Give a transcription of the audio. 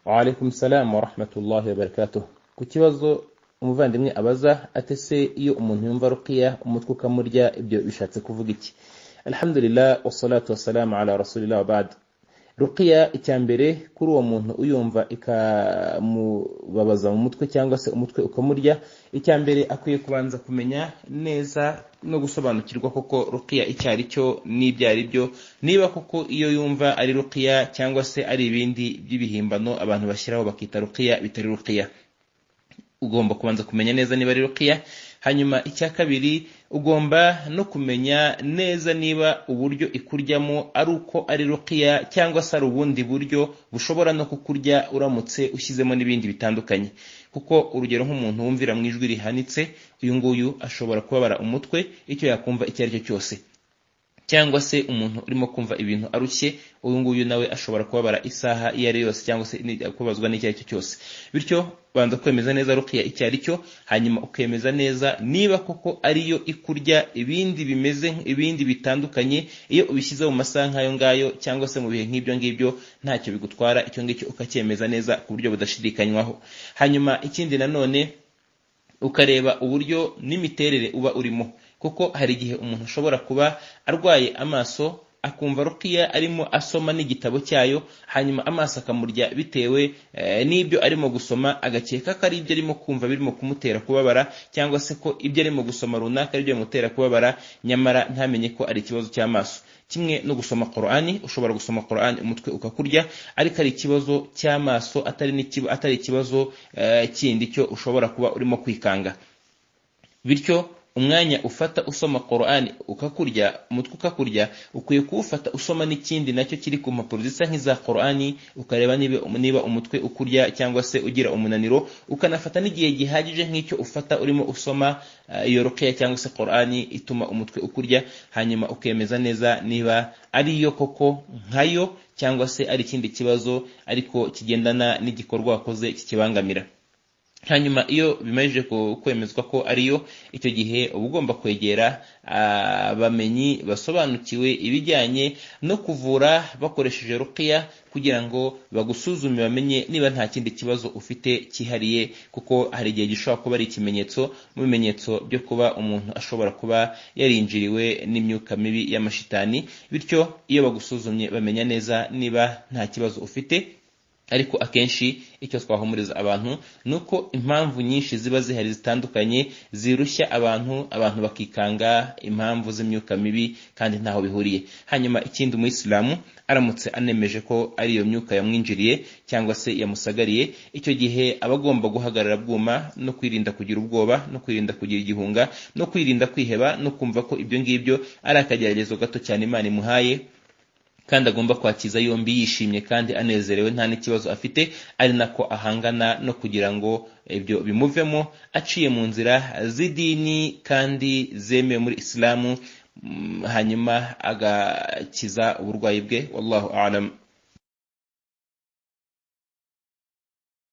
waalaikum salamu warahmatullahi wabarakatuh ku kibazo umuvandimwe abaza ati se iyo umuntu yumva rukiya umutwe ukamurya ibyo bishatse kuvuga iki alhamdulillah wassalatu wassalamu ala rasulillah wabad rukiya icya mbere kuri uwo muntu uyumva ikamubabaza mu mutwe cyangwa se umutwe ukamurya icya mbere akwiye kubanza kumenya neza no gusobanukirwa koko rukiya icyo ari cyo n'ibyo ari byo niba koko iyo yumva ari rukiya cyangwa se ari ibindi by'ibihimbano abantu bashyiraho bakita rukiya bitari rukiya ugomba kubanza kumenya neza niba ari rukiya hanyuma icya kabiri ugomba no kumenya neza niba uburyo ikuryamo ari uko ari rukiya cyangwa se ari ubundi buryo bushobora no kukurya uramutse ushyizemo n'ibindi bitandukanye kuko urugero nk'umuntu wumvira mu ijwi rihanitse uyu nguyu ashobora kubabara umutwe icyo yakumva icyo ari cyo cyose cyangwa se umuntu urimo kumva ibintu arushye uyu nguyu nawe ashobora kubabara isaha iyo ari yose cyangwa se kubazwa n'icyo ari cyo cyose bityo banza kwemeza neza rukiya icyo ari cyo hanyuma ukemeza neza niba koko ariyo ikurya ibindi bimeze ibindi bitandukanye iyo ubishyize mu masaha nk'ayo ngayo cyangwa se mu bihe nk'ibyo ngibyo ntacyo bigutwara icyo ngicyo ukacyemeza neza ku buryo budashidikanywaho hanyuma ikindi nanone ukareba uburyo n'imiterere uba urimo kuko hari igihe umuntu ashobora kuba arwaye amaso akumva rukiya arimo asoma n'igitabo cyayo hanyuma amaso akamurya bitewe n'ibyo arimo gusoma agakeka ko ari ibyo arimo kumva birimo kumutera kubabara cyangwa se ko ibyo arimo gusoma runaka ari byo bimutera kubabara nyamara ntamenye ko ari ikibazo cy'amaso kimwe no gusoma korani ushobora gusoma korani umutwe ukakurya ariko ari ikibazo cy'amaso atari ikibazo kindi cyo ushobora kuba urimo kwikanga bityo umwanya ufata usoma korani ukakurya umutwe ukakurya ukwiye kuwufata usoma n'ikindi nacyo kiri ku mpapuro zisa nk'iza korani ukareba niba umutwe ukurya cyangwa se ugira umunaniro ukanafata n'igihe gihagije nk'icyo ufata urimo usoma iyo rukeya cyangwa se korani ituma umutwe ukurya hanyuma ukemeza neza niba ariyo koko nkayo cyangwa se ari ikindi kibazo ariko kigendana n'igikorwa wakoze kikibangamira hanyuma iyo bimaze kwemezwa ko ariyo icyo gihe uba ugomba kwegera abamenyi basobanukiwe ibijyanye no kuvura bakoresheje rukiya kugira ngo bagusuzume bamenye niba nta kindi kibazo ufite cyihariye kuko hari igihe gishobora kuba ari ikimenyetso mu bimenyetso byo kuba umuntu ashobora kuba yarinjiriwe n'imyuka mibi y'amashitani bityo iyo bagusuzumye bamenya neza niba nta kibazo ufite ariko akenshi icyo twahumuriza abantu ni uko impamvu nyinshi ziba zihari zitandukanye zirushya abantu abantu bakikanga impamvu z'imyuka mibi kandi ntaho bihuriye hanyuma ikindi umuyisilamu aramutse anemeje ko ari iyo myuka yamwinjiriye cyangwa se yamusagariye icyo gihe aba agomba guhagarara bwuma no kwirinda kugira ubwoba no kwirinda kugira igihunga no kwirinda kwiheba no kumva ko ibyo ngibyo ari akageragezo gato cyane imana imuhaye kandi agomba kwakiza yombi yishimye kandi anezerewe nta n'ikibazo afite ari nako ahangana no kugira ngo ibyo bimuvemo aciye mu nzira z'idini kandi zemewe muri isilamu hanyuma agakiza uburwayi bwe wallahu alam